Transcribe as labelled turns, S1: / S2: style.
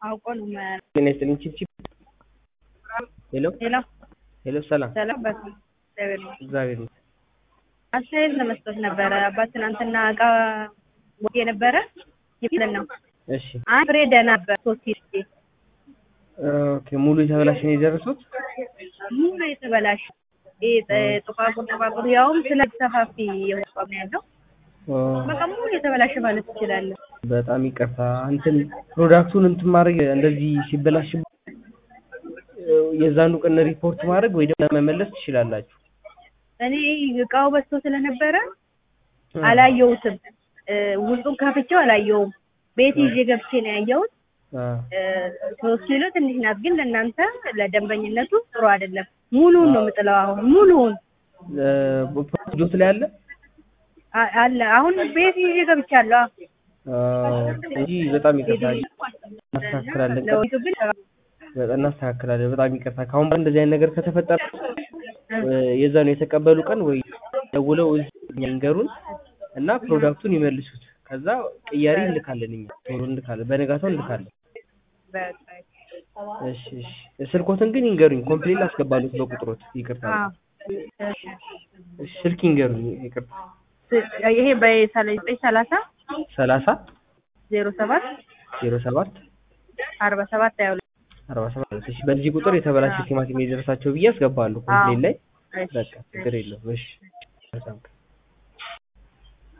S1: አውቆ ነው የማያውቅ።
S2: ጤና ይስጥልኝ ቺፕ ሄሎ
S1: ሌላ
S2: ሄሎ ሰላም
S1: ሰላም በስ እግዚአብሔር ይመስገን።
S2: እግዚአብሔር ይመስገን።
S1: አስተያየት ለመስጠት ነበረ። አባት ትናንትና እቃ ወጥ የነበረ ይብለን ነው
S2: እሺ
S1: አንድ ፍሬ ደህና ነበር። ሶስት ጊዜ
S2: ኦኬ ሙሉ የተበላሸ ነው የደረሱት
S1: ሙሉ የተበላሸ ይሄ ጥ- ጥቋቁር ጥቋቁር ያውም ስለ ሰፋፊ የሆነ እቃ ነው ያለው።
S2: ኦ፣
S1: በቃ ሙሉ የተበላሸ ማለት ትችላለህ።
S2: በጣም ይቅርታ እንትን ፕሮዳክቱን እንትን ማድረግ እንደዚህ ሲበላሽ የዛኑ ቀን ሪፖርት ማድረግ ወይ ደግሞ መመለስ ትችላላችሁ
S1: እኔ እቃው በዝቶ ስለነበረ አላየሁትም። እ፣ ውስጡን ከፍቼው አላየሁም። ቤት ይዤ ገብቼ ነው ያየሁት።
S2: አ፣
S1: እ፣ ሶስት ኪሎ ትንሽ ናት፣ ግን ለእናንተ ለደንበኝነቱ ጥሩ አይደለም። ሙሉውን ነው የምጥለው። አሁን ሙሉውን
S2: እ፣ ጆት ላይ አለ
S1: አ- አለ አሁን ቤት ይዤ ገብቻለሁ።
S2: አ፣ እንጂ በጣም ይቅርታ እናስተካክላለን
S1: ለወይቱ ግን
S2: በጣም እናስተካክላለን በጣም ይቅርታ ከአሁን በኋላ እንደዚህ አይነት ነገር ከተፈጠረ እ፣ የዛኑ የተቀበሉ ቀን ወይ ደውለው እዚህ እኛ ይንገሩን እና ፕሮዳክቱን ይመልሱት ከዛ ቅያሪ እንልካለን እኛ ቶሎ እንልካለን በነጋታው እንልካለን
S1: በቃ
S2: እሺ እሺ ስልኮትን ግን ይንገሩኝ ኮምፕሌን አስገባሉት በቁጥሮት ይቅርታ
S1: አዎ።
S2: እሺ ስልክ ይንገሩኝ ይቅርታ
S1: ይሄ በዘጠኝ ሰላሳ
S2: ሰላሳ
S1: ዜሮ ሰባት
S2: ዜሮ ሰባት
S1: አርባ ሰባት ሀያ ሁለት
S2: አርባ ሰባት እሺ በዚህ ቁጥር የተበላሸ ቲማቲም የደረሳቸው ብዬ አስገባለሁ ኮምፕሌን ላይ
S1: እሺ።
S2: በቃ ችግር የለውም እሺ መልካም ቀን